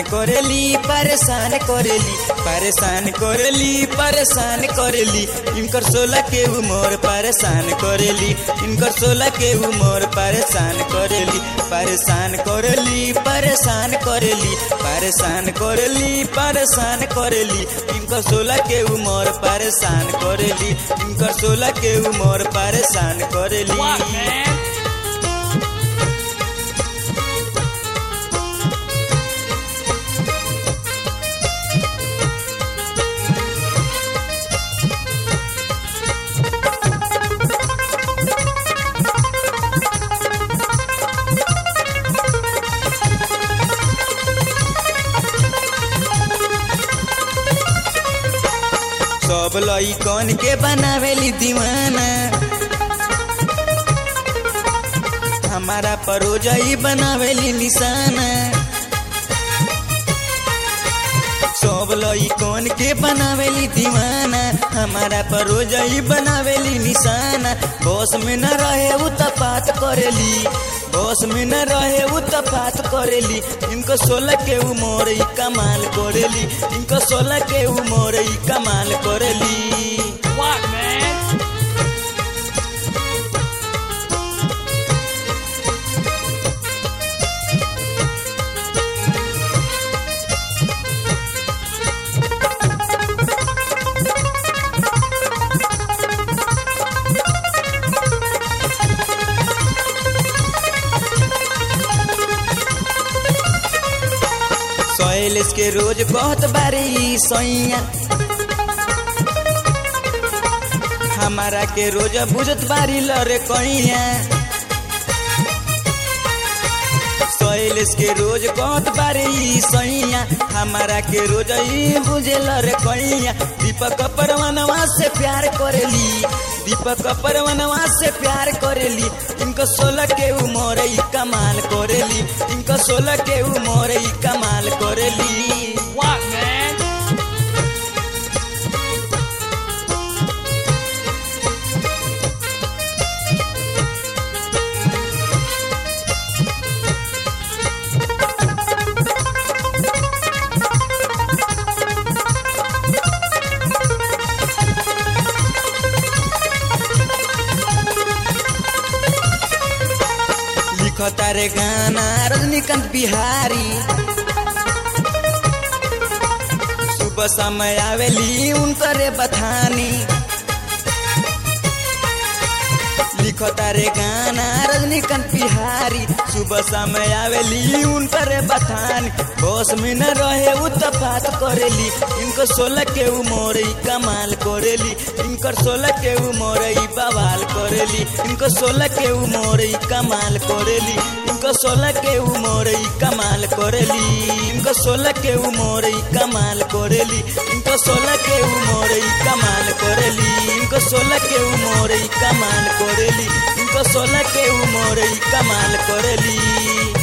करेली परेशान करेली परेशान करेली परेशान करेली इनकर सोलह के उमर परेशान करेली इनकर सोलह के उमर परेशान करेली परेशान करेली परेशान करेली परेशान करेली परेशान करेली इनकर सोलह के उमर परेशान करेली इनकर सोलह के उमर परेशान करेली What, man? सब लइकन के बनावेली दीवाना हमारा परोजई बनावेली निशाना सब लइकन के बनावेली दीवाना हमारा परोजई बनावेली निशाना बस में न रहे उ तपात करेली बस में न रहे उ तपात करेली इनको सोलह के उमर ई कमाल करेली इनको सोलह के उमर ई कमाल करेली What, man? सैलेस के रोज कहत बारी सैया हमारा के रोज बुझत बारी लरे कैया सैलेस के रोज कहत बारी सैया हमारा के रोज ई बुझे लरे कैया दीपक परवनवा से प्यार करेली दीपक परवनवा से प्यार करेली इनको सोलह के उमर ई कमाल करेली इनको सोलह के उमर ई कमाल करेली What, man? लिखता रे गाना रजनीकांत बिहारी सुबह समय आवेली उनकरे बथानी लिखता रे गाना रजनीकांत बिहारी सुबह समय आवेली उनकरे बथानी बस में न रहे उ तपात करेली इनको सोलह के उमर ई कमाल करेली इनकर सोलह के उमर ई बवाल करेली इनको सोलह के उमर ई कमाल करेली इनको सोलह के उमर ई कमाल करेली इनको सोलह के उमर ई कमाल करेली इनको सोलह के उमर ई कमाल करेली इनको सोलह के उमर ई कमाल करेली इनको सोलह के उमर ई कमाल करेली